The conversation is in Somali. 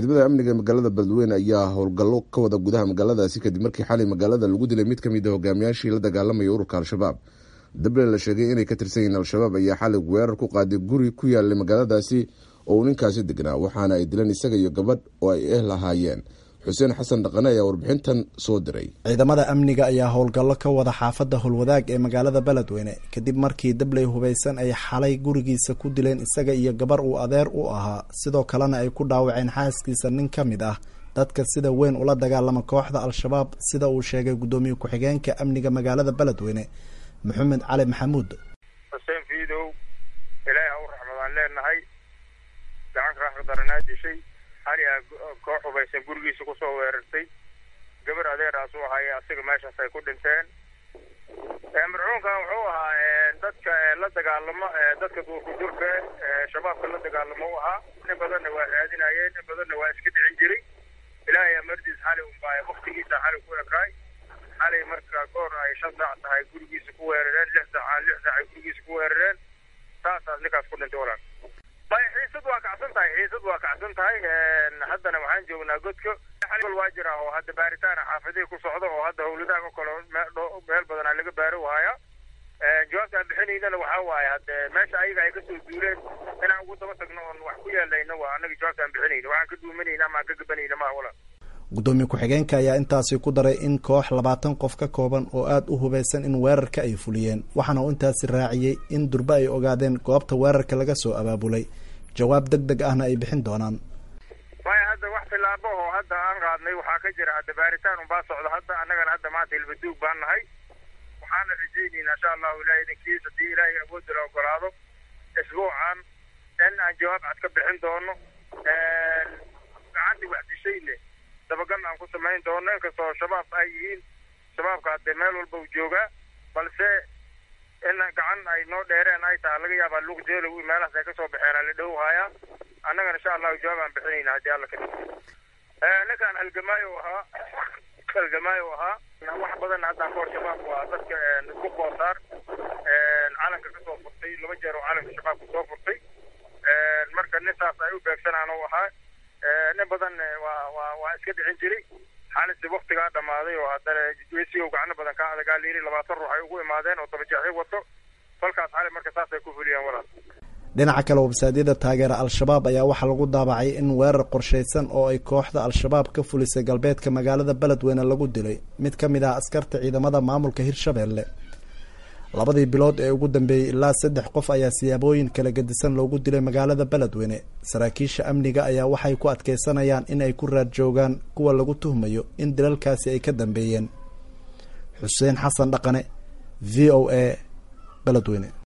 ciidamada amniga ee magaalada beledweyne ayaa howlgallo ka wada gudaha magaaladaasi kadib markii xalay magaalada lagu dilay mid ka mid a hogaamiyaashii la dagaalamaya ururka al-shabaab dable la sheegay inay ka tirsan yihiin al-shabaab ayaa xalay weerar ku qaaday guri ku yaalay magaaladaasi oo uu ninkaasi degnaa waxaana ay dileen isaga iyo gabadh oo ay eh lahaayeen xuseen xasan dhaqane ayaa warbixintan soo diray ciidamada amniga ayaa howlgallo ka wada xaafadda howlwadaag ee magaalada beledweyne kadib markii dabley hubaysan ay xalay gurigiisa ku dileen isaga iyo gabar uu adeer u ahaa sidoo kalena ay ku dhaawaceen xaaskiisa nin ka mid ah dadka sida weyn ula dagaalama kooxda al-shabaab sida uu sheegay guddoomiye ku-xigeenka amniga magaalada beledweyne maxamed cali maxamuud xuseen fiidow ilaahi ha u raxmadaan leenahay gacanka raxmadaranaa dishay xali a koox hubaysan gurigiisa kusoo weerartay gabar adeeraas u ahaye asiga meeshaas ay ku dhinteen marxuumkan wuxuu ahaa dadka la dagaalamo dadka duurkudurka shabaabka la dagaalamo u ahaa in badanna waa raadinayeen in badanna waa iska dhicin jiray ilaahay amardiis xali unbaa waktigiisa xali ku ekaay xalay marka goor ay shan saac tahay gurigiisa ku weerareen lix saac lix saac ay gurigiisa ku weerareen saasaas ninkaas ku dhintay walaal may xiisad waa kacsan tahay xiisad waa kacsan tahay haddana waxaan joognaa godka xal waa jira oo hadda baaritaana xaafadihii ku socda oo hadda howladaha kale meel badan aa laga baaro haya jawaabta aan bixinaynana waxaa waaye hadde meesha ayaga ay kasoo duuleen inaan ugu daba tagno oon wax ku yeelayno waa anaga jawaabta aan bixinayno waxaan ka duumanayna ama aan ka gabanayna maha walaal guddoomiye ku-xigeenka ayaa intaasi ku daray in koox labaatan qof ka kooban oo aada u hubaysan in weerarka ay fuliyeen waxaana uu intaasi raaciyey in durbe ay ogaadeen goobta weerarka laga soo abaabulay jawaab deg deg ahna ay bixin doonaan maya hadda wax tilaabo oo hadda aan qaadnay waxaa ka jira hadda baaritaan unbaa socda hadda annagana hadda maanta ilbaduug baan nahay waxaana rajaynayna insha allahu ilahay idinkiis haddii ilaahay awoodda la ogolaado isbuucan in aan jawaab cad ka bixin doono gacantii wax dishayne dabagal aan ku samayn doono inkastoo shabaab ay yihiin shabaabka haddee meel walba u joogaa balse in gacan ay noo dheereen ay tahay laga yaabaa luuqjeelow meelahaas ay kasoo baxeen ala dhow hayaa annagana insha allahu jawaab aan bixinayna haddii alla ka ninkaan halgamaayo ahaa halgamaayo ahaa wax badan haddaan kahor shabaab waa dadka isku boosaar calanka kasoo furtay laba jeer oo calanka shabaabka soo furtay marka nintaas ay u beegsanaan u ahaa nin badan waa waa waa iska dhicin jiray xaalisi waktigaa dhamaaday oo haddana wesigow gacno badan ka adagaa layiri labaatan ruux ay ugu imaadeen oo dabajeexyo wato falkaas xali marka saasay ku fuliyeen walaal dhinaca kale websaadyada taageera al-shabaab ayaa waxaa lagu daabacay in weerar qorshaysan oo ay kooxda al-shabaab ka fulisay galbeedka magaalada beledweyne lagu dilay mid ka mid ah askarta ciidamada maamulka hirshabeelle labadii bilood ee ugu dambeeyey ilaa saddex qof ayaa siyaabooyin kala gedisan loogu dilay magaalada beledweyne saraakiisha amniga ayaa waxay ku adkeysanayaan in ay ku raad joogaan kuwa lagu tuhmayo in dilalkaasi ay ka dambeeyeen xuseen xasan dhaqane v o a beledweyne